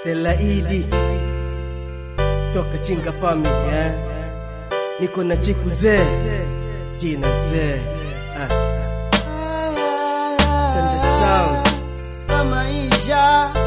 Stella Idi toka Chinga Family eh? Niko na chiku zee jina zee ah. Sende sound wa maisha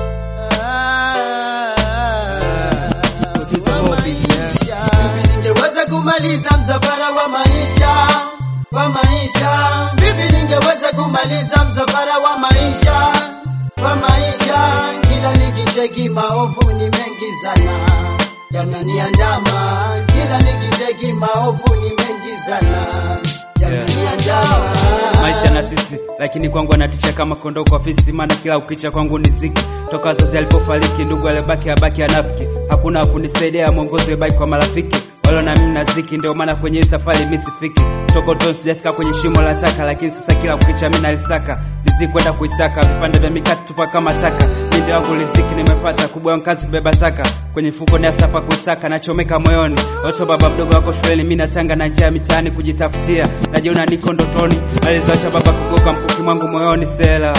Producer wa Mobi, maisha. Vipi ningeweza kumaliza msafara wa maisha wa maisha vipi ningeweza kumaliza msafara wa maisha wa maisha kila nikicheki maovu ni mengi sana yananiandama kila nikicheki maovu ni mengi sana yananiandama maisha na sisi lakini kwangu anatisha kama kondoo kwa fisi maana kila ukicha kwangu ni ziki toka wazazi alipofariki ndugu alibaki abaki anafiki hakuna wakunisaidia mwongozo ibaki kwa marafiki walo na mimi na ziki ndio maana kwenye hii safari mimi sifiki toko ton sijafika kwenye shimo la taka lakini sasa kila ukicha mimi nalisaka riziki kwenda kuisaka vipande vya mikati tupa kama taka mindi wangu riziki nimepata kubwa kazi kubeba taka kwenye fuko ni asapa kuisaka nachomeka moyoni oso baba mdogo wako shuleni mimi natanga na njia mitaani kujitafutia najiona niko ndotoni alizoacha baba kugoka mkuki mwangu moyoni sela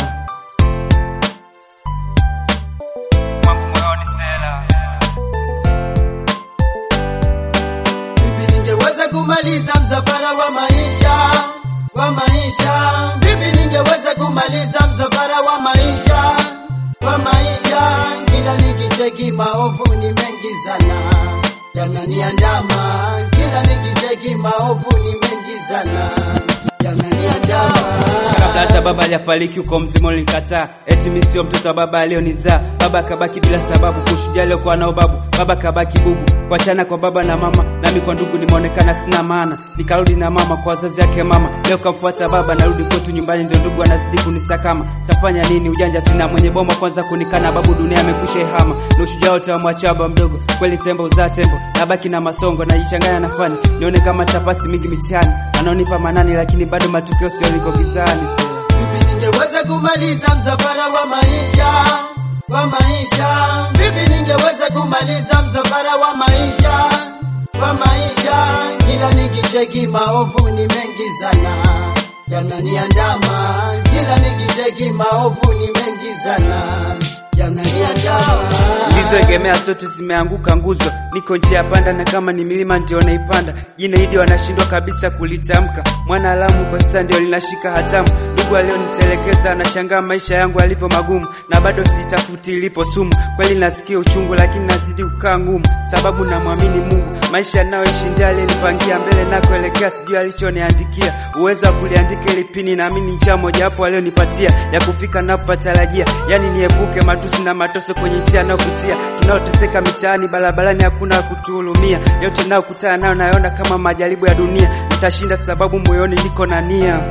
mwangu moyoni sela Vipi ningeweza kumaliza msafara wa maisha wa maisha? Vipi ningeweza kumaliza msafara wa maisha wa maisha? Kila nikicheki maovu ni mengi sana yananiandama, kila nikicheki maovu ni mengi sana yananiandama. kabla hata baba hajafariki uko mzima ulinikataa eti mimi sio mtoto wa baba alionizaa baba akabaki bila sababu kushuhudia aliokuwa nao babu baba kabaki bubu kuachana kwa baba na mama nami kwa ndugu nimeonekana sina maana nikarudi na mama kwa wazazi yake mama leo kamfuata baba narudi kwetu nyumbani ndio ndugu anazidi kunisakama tafanya nini ujanja sina mwenye bomba kwanza kunikana babu dunia amekwisha ihama na ushujaa wote wamwachia baba mdogo kweli tembo uzaa tembo nabaki na masongo najichanganya na fani nione kama tapasi mingi mitihani anaonipa manani lakini bado matukio sio liko gizani sio Vipi ningeweza kumaliza msafara wa maisha wa maisha? Vipi ningeweza kumaliza msafara wa maisha wa maisha? Kila nikicheki maovu ni mengi sana yananiandama, kila nikicheki maovu ni mengi sana yananiandama. nilizoegemea zote zimeanguka nguzo niko njia ya panda na kama ni milima ndio naipanda jina hidi wanashindwa kabisa kulitamka mwana alamu kwa sasa ndio linashika hatamu ndugu alionitelekeza anashangaa maisha yangu yalivyo magumu na bado sitafuti ilipo sumu kweli nasikia uchungu lakini nazidi kukaa ngumu sababu namwamini mungu maisha nayoishi ndiye aliyenipangia mbele nakoelekea sijui alichoniandikia uwezo wa kuliandika ili pini naamini njia mojawapo alionipatia ya kufika napopatarajia yani niepuke matusi na matoso kwenye njia nayopitia tunaoteseka mitaani barabarani hakuna wa kutuhurumia yote nayokutana nayo nayoona kama majaribu ya dunia nitashinda sababu moyoni niko na nia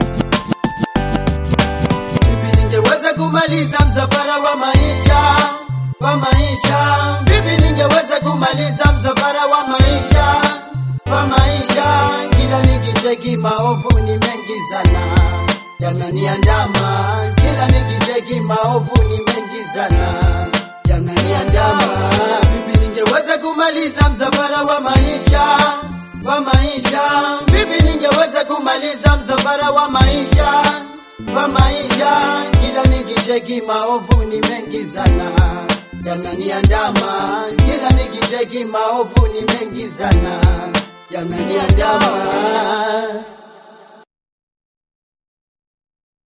Vipi ningeweza kumaliza msafara wa maisha wa maisha? Vipi ningeweza kumaliza msafara wa maisha wa maisha? Kila nikicheki maovu ni mengi sana yananiandama, kila nikicheki maovu ni mengi sana yananiandama. Vipi ningeweza kumaliza msafara wa maisha wa maisha? Vipi ningeweza kumaliza msafara wa maisha wa maisha? Kila nikicheki maovu ni mengi sana yananiandama, kila nikicheki maovu ni mengi sana yananiandama.